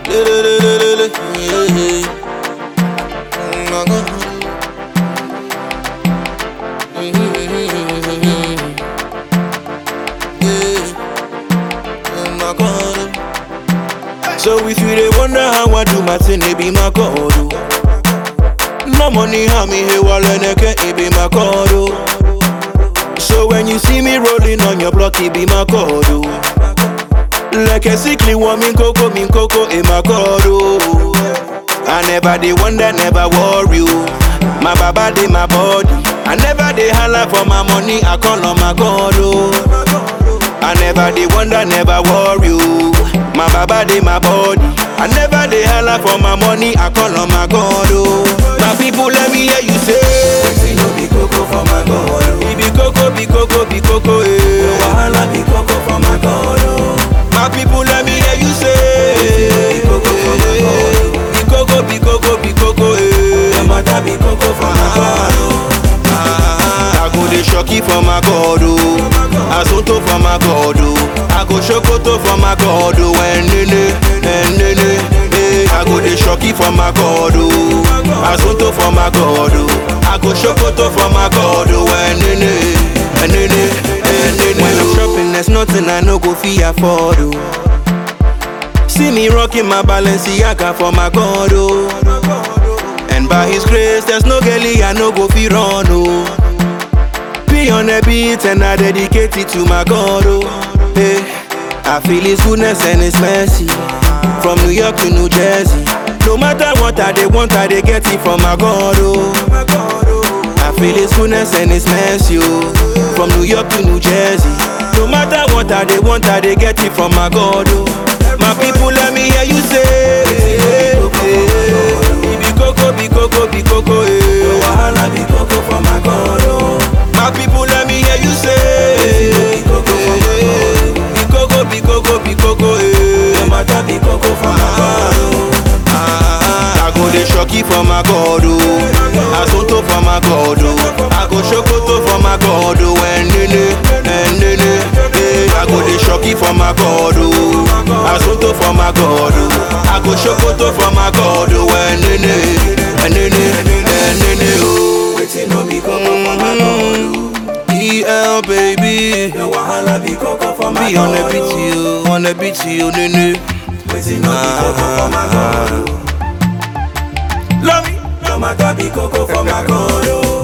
Le-le-le-le-le-le. Yeah. Mm, my God. Yeah. Oh my God. So if you dey wonder how I do my thing, it be my God. oh. No money, how me here while it be my God. oh. So when you see me rolling on your block, it be my God. oh. Like a sickly woman, coco, min coco, in my God. oh. I never dey wonder, never worry. oh. My baba dey my body. I never dey holla for my money, I call on my God. Oh. I never dey wonder, never worry. oh. My baba dey my body. I never dey holla for my money, I call on my God. Oh. My people, let me hear you say. Wetin no be koko for my God, oh. It be coco, be coco, be coco, eh. Wahala be koko for my God, oh. My people, let me hear you say. Be coco for my God, Be coco, be coco, be coco, eh. Your matter be koko for my God, oh. Ah, I go dey shocky for my God, oh. Asunto for my God, oh. I go shokoto for my God, oh. Enene, enene, eh. I go dey shocky for my God, oh. Asunto for my God, oh. I go shokoto for my God, oh. Enene, enene, enene. When I'm shopping, there's nothing I no go fit afford, oh. See me rocking my Balenciaga for my God, oh. And by His grace, there's no girlie I no go fit run, oh. Be on a beat and I dedicate it to my God, oh. Hey, I feel His goodness and His mercy from New York to New Jersey. No matter what I they want, I they get it from my God, oh. I feel His goodness and His mercy, oh. From New York to New Jersey. No matter what I they want, I they get it from my God, oh. My people, let me hear you say, eh, be coco, be coco, be coco, eh. Wahala be koko for my God, oh. My people, let me hear you say, Be koko for my God, be coco, be coco, be coco, Your eh. matter be koko for my God, oh. Ah, I go dey shocky for my God, oh. Asunto for my God, oh. I go shokoto for my God, oh. Enene, enene, eh. I go dey shocky for my God, oh. Asunto for my God, oh. I go shokoto for my God, oh. Enene, enene, enene, oh. Wetin no be koko for my God, oh. EL baby, Your wahala be koko for my be on the God, beat, oh. you, on the beat, you, nene. Wetin no be koko for my God, oh. Love me. Your matter be koko for my God, oh.